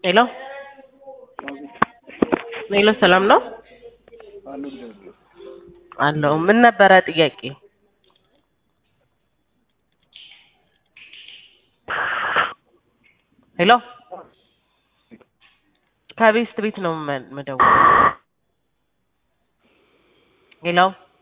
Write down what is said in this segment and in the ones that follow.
ሄሎ ሄሎ ሰላም ነው አሉ እግዚአብሔር አለው ምን ነበረ ጥያቄ ሄሎ ከቤስት ቤት ነው መ- መደወል ሄሎ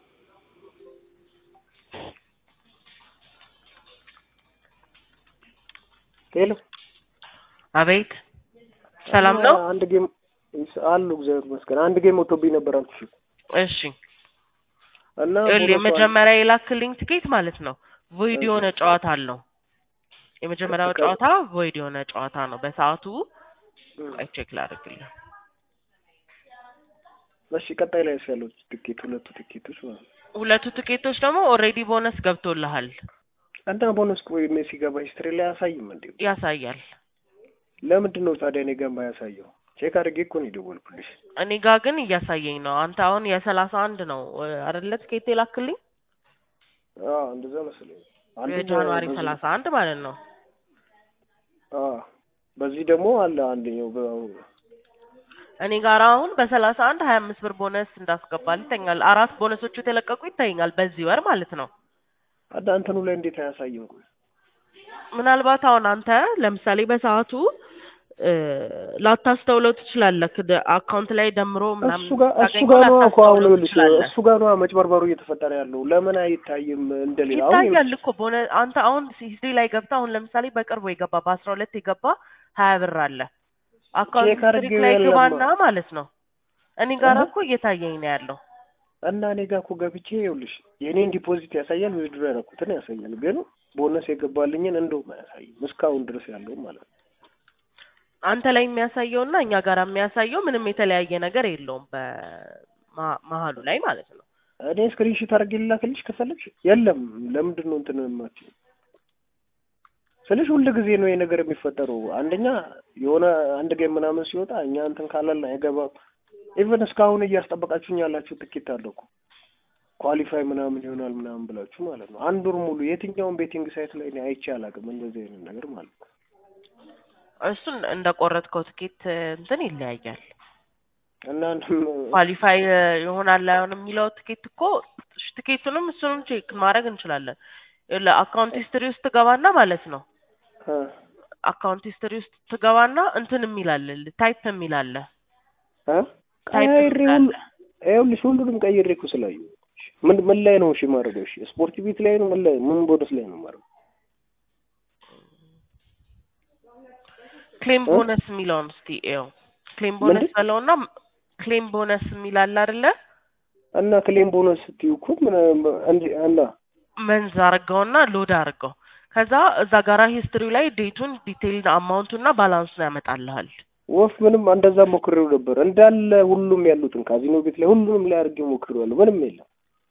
ሄሎ አቤት ሰላም ነው አንድ ጌም አሉ እግዚአብሔር ይመስገን አንድ ጌም ወጥቶብኝ ነበር አልኩሽ እሺ እና ይኸውልህ ቦነሱ የመጀመሪያ የላክልኝ ትኬት ማለት ነው ቮይድ የሆነ ጨዋታ አለው የመጀመሪያው ከ- ጨዋታ ቮይድ የሆነ ጨዋታ ነው በሰዓቱ እም፣ አይ ቼክ ላድርግልህ እሺ ቀጣይ ላይ ያሉት ትኬት ሁለቱ ትኬቶች ማለት ነው ሁለቱ ትኬቶች ደግሞ ኦልሬዲ ቦነስ ገብቶልሃል እና ቦነስ ቆይ እኔ ሲገባ ሂስትሪ ላይ አያሳይም እንዴ ያሳያል ለምንድን ነው ታዲያ እኔ ጋር የማያሳየው ቼክ አድርጌ እኮ ነው የደወልኩልሽ እኔ ጋር ግን እያሳየኝ ነው አንተ አሁን የሰላሳ አንድ ነው እ፣ አይደለ ትኬት የላክልኝ አዎ እንደዛ መሰለኝ አንዱ የጃንዋሪ በዚህ- ሰላሳ አንድ ማለት ነው አዎ በዚህ ደግሞ አለ አንደኛው በ- እኔ ጋር አሁን በሰላሳ አንድ ሀያ አምስት ብር ቦነስ እንዳስገባል ይተኛል አራት ቦነሶቹ የተለቀቁ ይታየኛል በዚህ ወር ማለት ነው አዳ እንትኑ ላይ እንዴት አያሳይም ቆይ ምናልባት አሁን አንተ ለምሳሌ በሰዓቱ እ፣ ላታስተውለው ትችላለህ ደ- አካውንት ላይ ደምሮ ምናምን እሱ ጋር እሱ ታገኘው ጋር ነው እኮ አሁን ላታስተውለው ይኸውልሽ ትችላለህ እሱ ጋር ነው መጭበርበሩ እየተፈጠረ ያለው ለምን አይታይም እንደሌላ አሁን ይታያል እኮ በሆነ አንተ አሁን ሂስትሪ ላይ ገብተህ አሁን ለምሳሌ በቅርቡ የገባ በአስራ ሁለት የገባ ሀያ ብር አለ አካውንት ቼክ ሂስትሪ አድርጌው ላይ የለም። ግባና ማለት ነው እኔ ጋር እህ። እኮ እየታየኝ ነው ያለው እና እኔ ጋር እኮ ገብቼ ይኸውልሽ የኔን ዲፖዚት ያሳያል ዊዝድሮ ያደረኩትን ያሳያል ግን ቦነስ የገባልኝን እንደውም አያሳይም እስካሁን ድረስ ያለው ማለት ነው አንተ ላይ የሚያሳየው እና እኛ ጋር የሚያሳየው ምንም የተለያየ ነገር የለውም በመሀሉ ላይ ማለት ነው እኔ ስክሪንሾት አድርጌ ልላክልሽ ከፈለግሽ የለም ለምንድን ነው እንትን የማትይው ስልሽ ሁል ጊዜ ነው ይሄ ነገር የሚፈጠረው አንደኛ የሆነ አንድ ጌም ምናምን ሲወጣ እኛ እንትን ካላልን አይገባም ኢቨን እስካሁን እያስጠበቃችሁኝ ያላችሁ ትኬት አለ እኮ ኳሊፋይ ምናምን ይሆናል ምናምን ብላችሁ ማለት ነው አንድ ወር ሙሉ የትኛውን ቤቲንግ ሳይት ላይ እኔ አይቼ አላውቅም እንደዚህ አይነት ነገር ማለት ነው እሱን እንደ ቆረጥከው ትኬት እንትን ይለያያል እና ኳሊፋይ ይሆናል አይሆን የሚለው ትኬት እኮ እሺ፣ ትኬቱንም እሱንም ቼክ ማድረግ እንችላለን አካውንት ሂስትሪ ውስጥ ትገባና ማለት ነው እ አካውንት ሂስትሪ ውስጥ ትገባና እንትን የሚላል ታይፕ የሚላለ እ ታይፕ ቀይሬ ሁሉ የሚላለ ይኸውልሽ ሁሉንም ቀይሬ እኮ ስላየሁ ምን ምን ላይ ነው እሺ የማደርገው እሺ ስፖርት ቤት ላይ ነው ምን ላይ ምን ቦነስ ላይ ነው የማደርገው ክሌም እ? ቦነስ የሚለውን እስቲ ይኸው ክሌም ቦነስ ምንድን? በለውና ክሌም ቦነስ የሚላል አይደለ እና ክሌም ቦነስ ስትዩ እኮ ምን እንዲ እና መንዝ አርገውና ሎድ አርገው ከዛ እዛ ጋራ ሂስትሪው ላይ ዴቱን ዲቴይል አማውንቱና ባላንሱን ያመጣልሃል ወፍ ምንም እንደዛ ሞክሬው ነበር እንዳለ ሁሉም ያሉትን ካዚኖ ቤት ላይ ሁሉንም ላይ አድርጌ ሞክሬዋለሁ ምንም የለም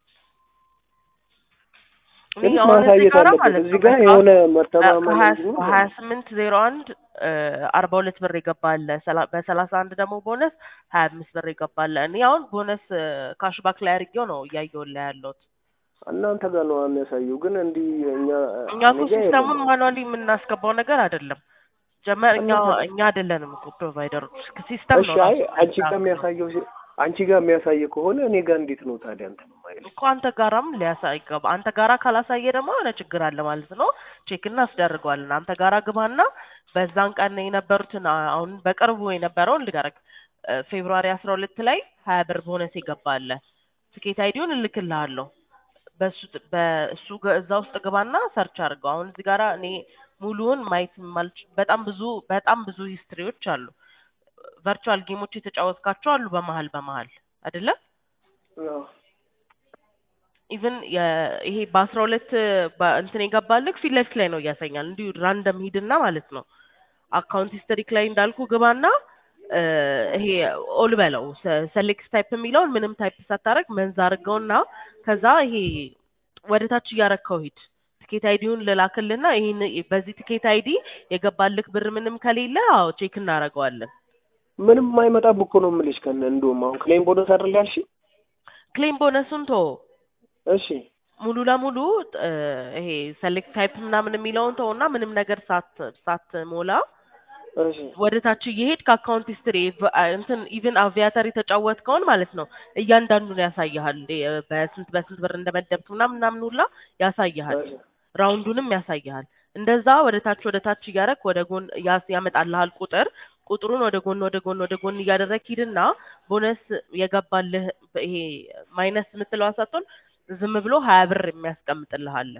እኔ ግን አሁን እዚህ ማሳየት ጋራ አለበት ማለት እዚህ ነው ጋር በሰዓቱ የሆነ መተማመን እንዲኖር በሀያ ስምንት ዜሮ አንድ አርባ ሁለት ብር ይገባል በሰላሳ አንድ ደግሞ ቦነስ ሀያ አምስት ብር ይገባል እኔ አሁን ቦነስ ካሽባክ ላይ አድርጌው ነው እያየሁልህ ያለሁት እናንተ ጋር ነው የሚያሳየው ግን እንዲህ እኛ እኛ እኔ እኮ ጋር ሲስተሙን የለም ማኑዋሊ የምናስገባው ነገር አይደለም ጀመር እኛ እና እኛ አይደለንም እኮ ፕሮቫይደሮች ሲስተም እሺ ነው አይ ራሱ አንቺ ጋር የሚያስተካክለው የሚያሳየው ሲ- አንቺ ጋር የሚያሳየ ከሆነ እኔ ጋር እንዴት ነው ታዲያ እንትን የማይለው እኮ አንተ ጋራም ሊያሳይ ገባ አንተ ጋራ ካላሳየ ደግሞ የሆነ ችግር አለ ማለት ነው ቼክ እናስደርገዋለን አንተ ጋራ ግባና በዛን ቀን የነበሩትን አ- አሁን በቅርቡ የነበረውን ልጋረግ ፌብሩዋሪ አስራ ሁለት ላይ ሀያ ብር ቦነስ ይገባለ ትኬት አይዲውን እልክልሃለሁ በሱ ጥ- በእሱ ገ- እዛ ውስጥ ግባና ሰርች አድርገው አሁን እዚህ ጋራ እኔ ሙሉውን ማየት ማልች በጣም ብዙ በጣም ብዙ ሂስትሪዎች አሉ ቨርቹዋል ጌሞች የተጫወትካቸው አሉ በመሀል በመሀል አይደለ አዎ። ኢቭን ይሄ በአስራ ሁለት እንትን የገባልክ ፊት ለፊት ላይ ነው እያሳኛል እንዲሁ ራንደም ሂድና ማለት ነው አካውንት ሂስተሪክ ላይ እንዳልኩ ግባና እ፣ ይሄ ኦል በለው ሰሌክት ታይፕ የሚለውን ምንም ታይፕ ሳታረግ መንዛ አድርገውና ከዛ ይሄ ወደ ታች እያረከው ሂድ ትኬት አይዲውን ልላክልና ይህን በዚህ ትኬት አይዲ የገባልክ ብር ምንም ከሌለ አዎ ቼክ እናደርገዋለን ምንም አይመጣም እኮ ነው የምልሽ ከነ እንደውም አሁን ክሌም ቦነስ አይደል ያልሽ ክሌም ቦነሱን ቶ እሺ ሙሉ ለሙሉ እ፣ ይሄ ሰሌክት ታይፕ ምናምን የሚለውን ተውና ምንም ነገር ሳት ሳትሞላ እሺ ወደ ታች እየሄድ ከአካውንት ሂስትሪ እንትን ኢቭን አቪያተር የተጫወትከውን ማለት ነው እያንዳንዱን ያሳይሃል። እ በስንት በስንት ብር እንደመደብክ ምናምን ምናምን ሁላ ያሳይሃል። እሺ ራውንዱንም ያሳይሃል። እንደዛ ወደ ታች ወደ ታች እያደረግ ወደ ጎን ያስ- ያመጣልሃል ቁጥር ቁጥሩን ወደ ጎን ወደ ጎን ወደ ጎን እያደረግ ሂድና ቦነስ የገባልህ ይሄ ማይነስ የምትለው አሳቶን ዝም ብሎ ሀያ ብር የሚያስቀምጥልህ አለ።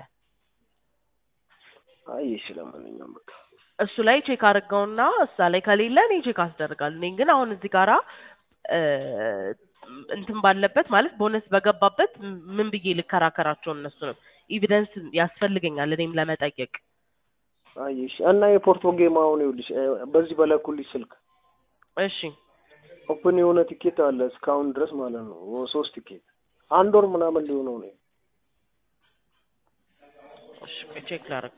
አይ እሺ ለማንኛውም በቃ እሱ ላይ ቼክ አድርገውና እዛ ላይ ከሌለ እኔ ቼክ አስደርጋለሁ። እኔ ግን አሁን እዚህ ጋራ እ እንትን ባለበት ማለት ቦነስ በገባበት ም- ምን ብዬ ልከራከራቸው እነሱንም ኤቪደንስ ያስፈልገኛል እኔም ለመጠየቅ አይ እሺ እና የፖርቶ ጌም አሁን ይኸውልሽ እ በዚህ በላኩልሽ ስልክ እሺ ኦፕን የሆነ ቲኬት አለ እስካሁን ድረስ ማለት ነው ኦ- ሶስት ቲኬት አንድ ወር ምናምን ሊሆነው ነው እሺ ቼክ ላድርግ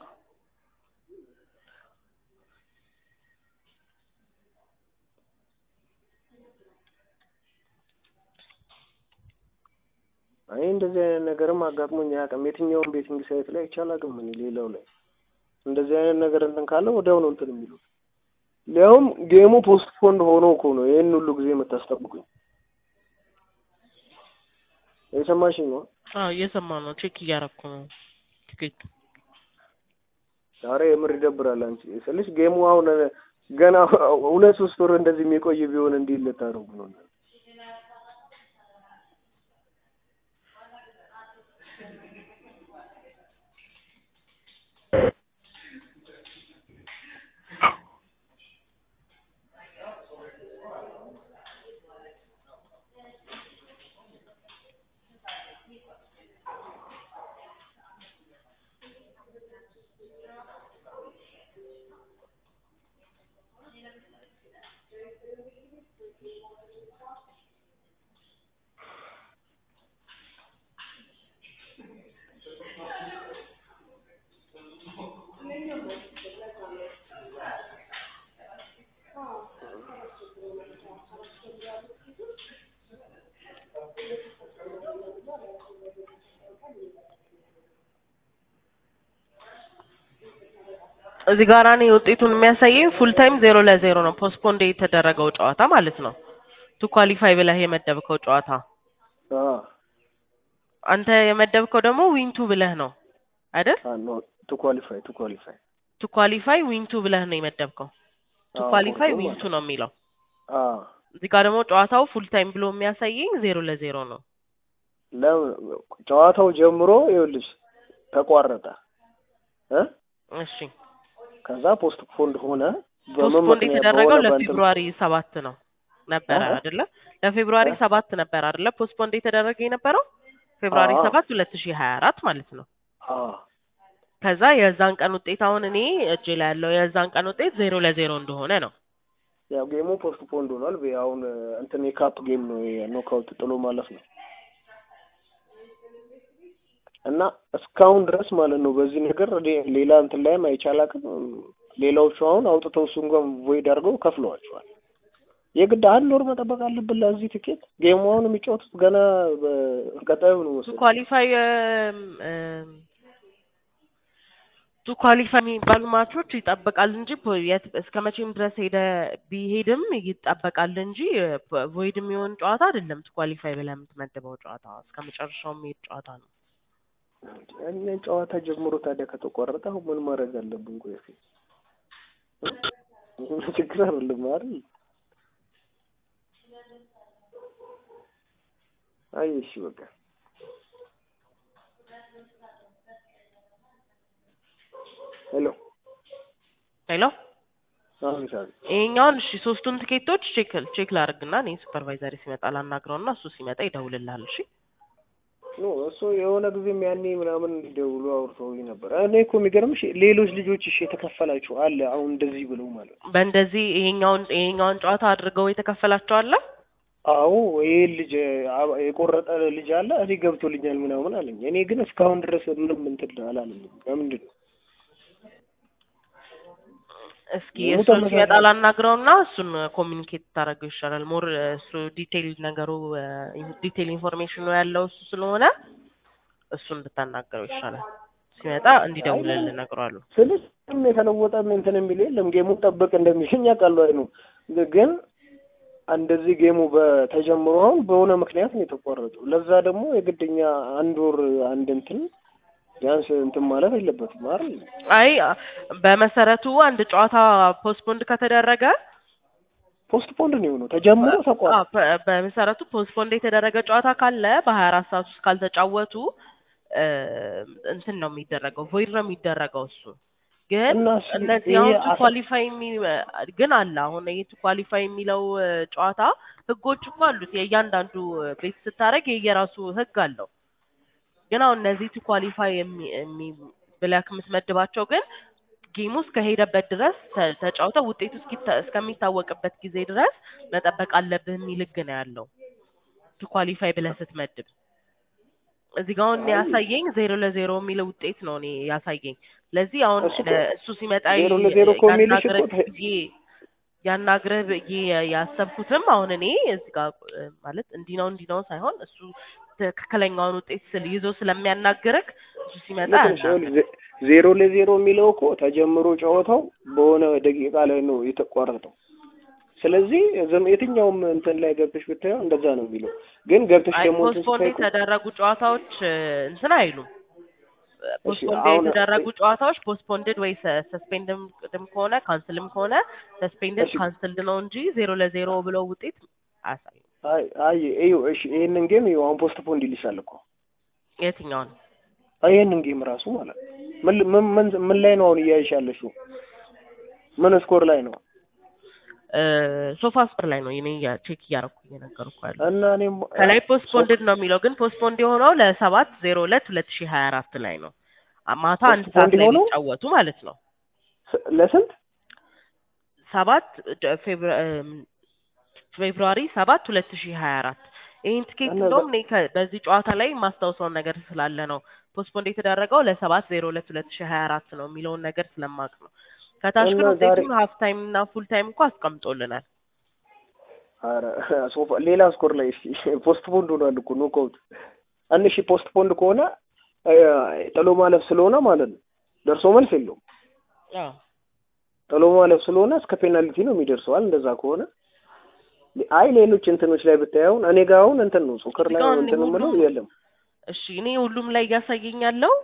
አይ እንደዚህ አይነት ነገርም አጋጥሞኝ አያውቅም የትኛውም ቤቲንግ ሳይት ላይ አይቼ አላውቅም እኔ ሌላው ላይ እንደዚህ አይነት ነገር እንትን ካለ ወዲያው ነው እንትን የሚሉት ሊያውም ጌሙ ፖስት ፖንድ ሆኖ እኮ ነው ይህን ሁሉ ጊዜ የምታስጠብቁኝ የሰማሽኝ ነው አዎ እየሰማ ነው ቼክ እያደረኩ ነው ቲኬት ዛሬ የምር ይደብራል አንቺ ስልሽ ጌሙ አሁን ገና ሁለት ሶስት ወር እንደዚህ የሚቆይ ቢሆን እንዲህ ልታደርጉ ነው እዚህ ጋር እኔ ውጤቱን የሚያሳየኝ ፉል ታይም ዜሮ ለዜሮ ነው ፖስትፖንድ የተደረገው ጨዋታ ማለት ነው ቱ ኳሊፋይ ብለህ የመደብከው ጨዋታ አዎ አንተ የመደብከው ደግሞ ዊንቱ ብለህ ነው አይደል ኖ ቱ ኳሊፋይ ቱ ኳሊፋይ ቱ ኳሊፋይ ዊንቱ ብለህ ነው የመደብከው ቱ አዎ፣ ኳሊፋይ ፖርቶ ዊንቱ ነው የሚለው አዎ እዚህ ጋር ደግሞ ጨዋታው ፉል ታይም ብሎ የሚያሳየኝ ዜሮ ለዜሮ ነው ለምን ጨዋታው ጀምሮ ይኸውልሽ ተቋረጠ እ እሺ ከዛ ፖስት ፖንድ ሆነ በምን ፖስትፖንድ ምክንያት የተደረገው በሆነ በእንትን ለፌብሩዋሪ ሰባት ነው ነበረ አሀ። አይደለ ለፌብሩዋሪ እ? ሰባት ነበር አይደለ ፖስትፖንድ የተደረገ የነበረው ፌብሩዋሪ አዎ። ሰባት ሁለት ሺህ ሀያ አራት ማለት ነው አዎ ከዛ የዛን ቀን ውጤት አሁን እኔ እጄ ላይ ያለው የዛን ቀን ውጤት ዜሮ ለዜሮ እንደሆነ ነው ያው ጌሙ ፖስት ፖንድ ሆኗል በ- አሁን እንትን የካፕ ጌም ነው ኖካውት ጥሎ ማለፍ ነው እና እስካሁን ድረስ ማለት ነው በዚህ ነገር ሌ- ሌላ እንትን ላይም አይቻል አቅም ሌላዎቹ አሁን አውጥተው እሱን ጋር ቮይድ አድርገው ከፍለዋቸዋል የግድ አንድ ወር መጠበቅ አለብን ለዚህ ትኬት ጌሙ አሁን የሚጫወቱት ገና በቀጣዩ ነው ቱ መሰለኝ ኳሊፋይ ቱ ኳሊፋይ የሚባሉ ማቾች ይጠበቃል እንጂ ፖ- የት እስከ መቼም ድረስ ሄደ ቢሄድም ይጠበቃል እንጂ ቮይድ የሚሆን ጨዋታ አይደለም። ቱ ኳሊፋይ ብለህ የምትመድበው ጨዋታ እስከ መጨረሻው የሚሄድ ጨዋታ ነው። እኛ ጨዋታ ጀምሮ ታዲያ ከተቆረጠ አሁን ምን ማድረግ አለብን? ቆይ እስኪ እ? ችግር አይደለም አይደል? አይ እሺ በቃ ሄሎ ሄሎ አሁን ሳቢ ይሄኛውን እሺ ሶስቱን ትኬቶች ቼክ ቼክ ላድርግና እኔ ሱፐርቫይዘሪ ሲመጣ ላናግረውና እሱ ሲመጣ ይደውልልሃል። እሺ ኖ እሱ የሆነ ጊዜም ያኔ ምናምን እንዲደውሉ አውርተውኝ ነበር። እኔ እኮ የሚገርምሽ ሌሎች ልጆች እሺ የተከፈላቸው አለ አሁን እንደዚህ ብለው ማለት ነው። በእንደዚህ ይሄኛውን ይሄኛውን ጨዋታ አድርገው የተከፈላቸው አለ። አዎ ይሄ ልጅ አ- የቆረጠ ልጅ አለ እኔ ገብቶልኛል ምናምን አለኝ። እኔ ግን እስካሁን ድረስ ምንም እንትን አላለኝም። ለምንድን ነው እስኪ ሙሉ እሱ ተመሳሳይ- ሲመጣ ላናግረውና እሱን ኮሚኒኬት ታደርገው ይሻላል። ሞር እሱ ዲቴይል ነገሩ ዲቴይል ኢንፎርሜሽኑ ያለው እሱ ስለሆነ እሱን ብታናገረው ይሻላል። ሲመጣ እንዲደውልልን እነግረዋለሁ። ስልሽ ምንም የተለወጠ እንትን የሚል የለም። ጌሙን ጠብቅ እንደሚልኝ ያውቃሉ። አይ ነው ግን እንደዚህ ጌሙ በተጀምሮ አሁን በሆነ ምክንያት ነው የተቋረጠው። ለዛ ደግሞ የግድኛ አንድ ወር አንድ እንትን ቢያንስ እንትን ማለት የለበትም አይደል? አይ በመሰረቱ አንድ ጨዋታ ፖስትፖንድ ከተደረገ ፖስት ፖንድ ነው የሆነው ተጀምሮ ተቋረጠ። አዎ፣ በ- በመሰረቱ ፖስትፖንድ የተደረገ ጨዋታ ካለ በሀያ አራት ሰዓት ውስጥ ካልተጫወቱ እ፣ እንትን ነው የሚደረገው ቮይድ ነው የሚደረገው እሱ ግን እና እሱ- እነዚህ ይሄ አሁን ቱ አስ- ኳሊፋይ ግን አለ አሁን ይሄ ቱ ኳሊፋይ የሚለው እ፣ ጨዋታ ህጎች እኮ አሉት የእያንዳንዱ እ፣ ቤት ስታደርግ የየራሱ ህግ አለው ግን አሁን እነዚህ ቱ ኳሊፋይ የሚ- የሚ- ብለህ የምትመድባቸው ግን ጌሙ እስከሄደበት ድረስ ተ- ተጫውተው ውጤቱ እስኪታ- እስከሚታወቅበት ጊዜ ድረስ መጠበቅ አለብህ የሚል ህግ ነው ያለው ቱ ኳሊፋይ ብለህ ስትመድብ እዚህ ጋር አሁን አይ። ያሳየኝ ዜሮ ለዜሮ የሚለው ውጤት ነው እኔ ያሳየኝ ስለዚህ አሁን እሱ ለ- እሱ ሲመጣ ዜሮ ይ- ለዜሮ እኮ የሚልሽ ያናግረህ እኮ ተ- ብዬ ያናግረህ ብዬ ያሰብኩትም አሁን እኔ እዚህ ጋር እ፣ ማለት እንዲህ ነው እንዲህ ነው ሳይሆን እሱ ትክክለኛውን ውጤት ስል ይዞ ስለሚያናግርህ እሱ ሲመጣ ልክ ነሽ። ያናግረህ ይኸውልሽ፣ ዜ- ዜሮ ለዜሮ የሚለው እኮ ተጀምሮ ጨዋታው በሆነ ደቂቃ ላይ ነው የተቋረጠው። ስለዚህ ዝም የትኛውም እንትን ላይ ገብተሽ ብታየው እንደዛ ነው የሚለው። ግን ገብተሽ አይ ደግሞ እንትን ፖስትፖንድ ስታይ እኮ የተደረጉ ጨዋታዎች እ፣ እንትን አይሉም። ፖስትፖንድ አሁን- የተደረጉ ጨዋታዎች ፖስትፖንድድ ወይ ሰስፔንድም ከሆነ ካንስልም ከሆነ ሰስፔንድድ እሺ። ካንስልድ ነው እንጂ ዜሮ ለዜሮ ብለው ውጤት አያሳዩም። አይ አይ እዩ እሺ፣ ይሄንን ጌም እዩ አሁን ፖስት ፖንድ ይልሻል እኮ የትኛውን አይ ይሄንን ጌም ራሱ ማለት ነው። ምን ምን ምን ምን ላይ ነው አሁን እያይሽ ያለሽው? ምን ስኮር ላይ ነው? ሶፋ ስፐር ላይ ነው እኔ ያ- ቼክ እያደረኩ እየነገርኩ ያለው እና እኔም ከላይ ፖስትፖንድድ ነው የሚለው ግን ፖስትፖንድ የሆነው ለሰባት ዜሮ ሁለት ሁለት ሺህ ሀያ አራት ላይ ነው አ- ማታ አንድ ሰዓት ፖስትፖንድ ላይ የሆነው? ሊጫወቱ ማለት ነው ስ- ለስንት ሰባት ደ- ፌብሩ- እም፣ ፌብሩዋሪ ሰባት ሁለት ሺህ ሀያ አራት ይህን ትኬት እና እንደውም እኔ ከ- በዚህ ጨዋታ ላይ የማስታውሰውን ነገር ስላለ ነው ፖስትፖንድ የተደረገው ለሰባት ዜሮ ሁለት ሁለት ሺህ ሀያ አራት ነው የሚለውን ነገር ስለማቅ ነው ከታች ግን እና ዛሬ- ውጤቱን ሀፍ ታይም እና ፉል ታይም እኮ አስቀምጦልናል ኧረ ሶፋ ሌላ ስኮር ላይ እስኪ ፖስት ፖንድ ሆኗል እኮ ኖክአውት አንድ ሺህ ፖስት ፖንድ ከሆነ እ፣ ጥሎ ማለፍ ስለሆነ ማለት ነው ደርሶ መልስ የለውም። አዎ ጥሎ ማለፍ ስለሆነ እስከ ፔናልቲ ነው የሚደርሰዋል። እንደዛ ከሆነ አይ ሌሎች እንትኖች ላይ ብታየውን እኔ ጋር አሁን እንትን ነው ሶከር ላይ እዚህ ጋር እንትን ሁሉም- የምለው የለም። እሺ እኔ ሁሉም ላይ እያሳየኝ ያለው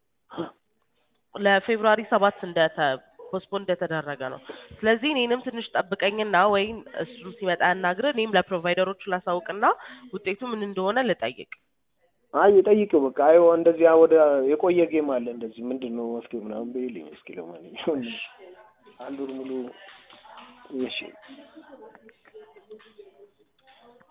ለፌብሩዋሪ ሰባት እንደተ ፖስትፖን እንደተደረገ ነው። ስለዚህ እኔንም ትንሽ ጠብቀኝና ወይም እሱ ሲመጣ ያናግር፣ እኔም ለፕሮቫይደሮቹ ላሳውቅና ውጤቱ ምን እንደሆነ ልጠይቅ። አይ ጠይቂው በቃ አይ እንደዚህ ወደ የቆየ ጌም አለ እንደዚህ ምንድን ነው መፍትሄው ምናምን በይልኝ እስኪ ለማንኛውም አንዱን ሙሉ እሺ